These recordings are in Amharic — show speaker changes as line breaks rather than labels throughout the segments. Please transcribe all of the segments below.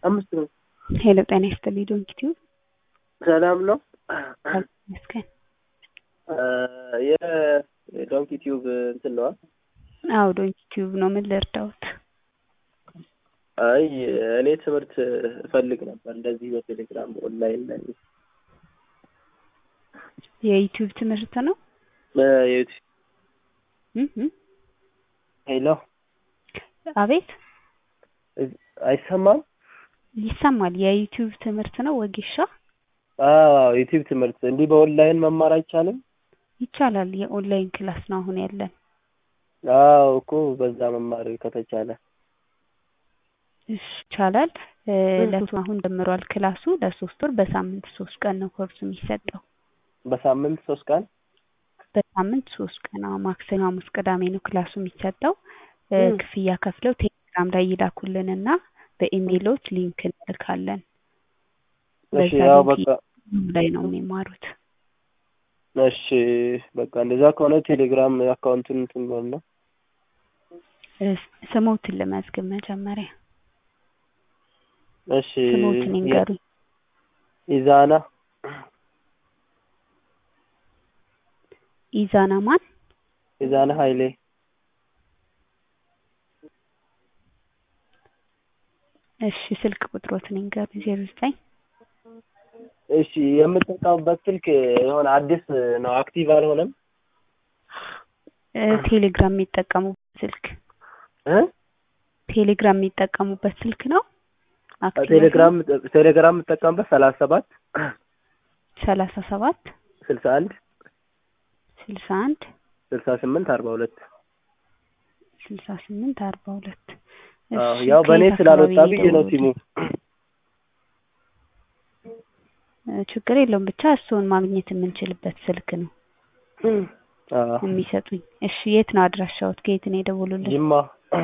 አምስት ነው።
ሄሎ ጤና ይስጥልኝ ዶንኪ ቲዩብ
ሰላም ነው።
ይመስገን።
የዶንኪ ቲዩብ እንትን ነዋ።
አዎ ዶንኪ ቲዩብ ነው። ምን ልርዳውት?
አይ እኔ ትምህርት እፈልግ ነበር እንደዚህ በቴሌግራም ኦንላይን ላይ
የዩቲዩብ ትምህርት ነው።
በዩቲ
እህ እህ።
ሄሎ
አቤት
አይሰማም?
ይሰማል። የዩቲዩብ ትምህርት ነው ወጌሻ?
አዎ ዩቲዩብ ትምህርት እንዲህ በኦንላይን መማር አይቻልም?
ይቻላል። የኦንላይን ክላስ ነው አሁን ያለን።
አዎ እኮ በዛ መማር ከተቻለ
እሺ ይቻላል። ለሶስት አሁን ጀምሯል ክላሱ ለሶስት ወር በሳምንት ሶስት ቀን ነው ኮርሱ የሚሰጠው።
በሳምንት ሶስት ቀን
በሳምንት ሶስት ቀን አዎ፣ ማክሰኞ፣ ሐሙስ፣ ቅዳሜ ነው ክላሱ የሚሰጠው። ክፍያ ከፍለው ቴሌግራም ላይ ይላኩልንና በኢሜይሎች ሊንክ እንልካለን።
እሺ
በዛ
ያው
ሊንክ
በቃ
ላይ ነው የሚማሩት።
እሺ በቃ እንደዛ ከሆነ ቴሌግራም አካውንቱን እንትን በልና
እስ- ስሞትን ልመዝግብ መጀመሪያ።
እሺ
ስሞትን ይንገሩኝ።
ኢዛና
ኢዛና ማን?
ኢዛና ኃይሌ
እሺ ስልክ ቁጥሮትን ይንገሩኝ። ዜሮ ዘጠኝ
እሺ የምጠቀምበት ስልክ የሆነ አዲስ ነው፣ አክቲቭ አልሆነም
እ ቴሌግራም የሚጠቀሙበት ስልክ
እ
ቴሌግራም የሚጠቀሙበት ስልክ ነው። አክቲቭ
ቴሌግራም ቴሌግራም የምጠቀምበት ሰላሳ ሰባት
ሰላሳ ሰባት
ስልሳ አንድ
ስልሳ አንድ
ስልሳ ስምንት አርባ ሁለት
ስልሳ ስምንት አርባ ሁለት
አዎ ያው በእኔ ስላልወጣ ብዬ ነው ሲሙ
ችግር የለውም ብቻ እሱን ማግኘት የምንችልበት ስልክ ነው
አዎ
የሚሰጡኝ። እሺ የት ነው አድራሻዎት? ከየት ነው የደወሉልን?
ጅማ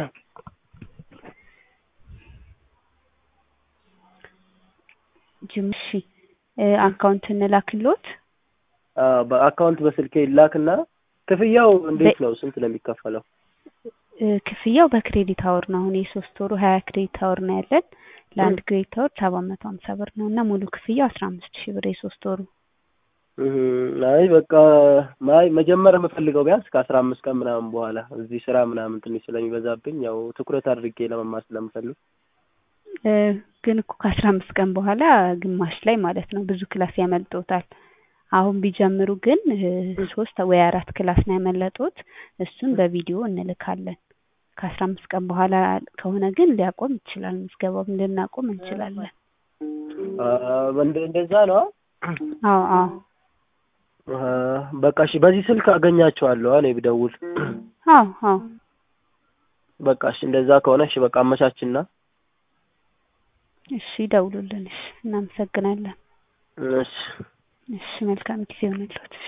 ጅማ። እሺ እ አካውንት እንላክሎት?
አዎ በአካውንት በስልኬ ይላክና ክፍያው እንዴት ነው? ስንት ነው የሚከፈለው?
እ ክፍያው በክሬዲት አወር ነው። አሁን የሶስት ወሩ ሀያ ክሬዲት አወር ነው ያለን። ለአንድ ክሬዲት አወር ሰባት መቶ ሀምሳ ብር ነው እና ሙሉ ክፍያው አስራ አምስት ሺህ ብር የሶስት ወሩ።
እህ አይ በቃ ማይ መጀመር የምፈልገው ቢያንስ ከአስራ አምስት ቀን ምናምን በኋላ እዚህ ስራ ምናምን ትንሽ ስለሚበዛብኝ ያው ትኩረት አድርጌ ለመማር ስለምፈልግ
እ ግን እኮ ከአስራ አምስት ቀን በኋላ ግማሽ ላይ ማለት ነው ብዙ ክላስ ያመልጦታል። አሁን ቢጀምሩ ግን እ ሶስት ወይ አራት ክላስ ነው ያመለጡት። እሱን በቪዲዮ እንልካለን። ከአስራ አምስት ቀን በኋላ ከሆነ ግን ሊያቆም ይችላል። ምዝገባውን ልናቆም እንችላለን።
አ እንደ- እንደዛ ነው።
አዎ አዎ
አ በቃ እሺ፣ በዚህ ስልክ አገኛቸዋለሁ እኔ ብደውል።
አዎ አዎ
በቃ እሺ፣ እንደዛ ከሆነ እሺ፣ በቃ አመቻችና
እሺ ደውሉልን። እሺ እናመሰግናለን።
እሺ
እሺ መልካም ጊዜ ይሆንልዎት።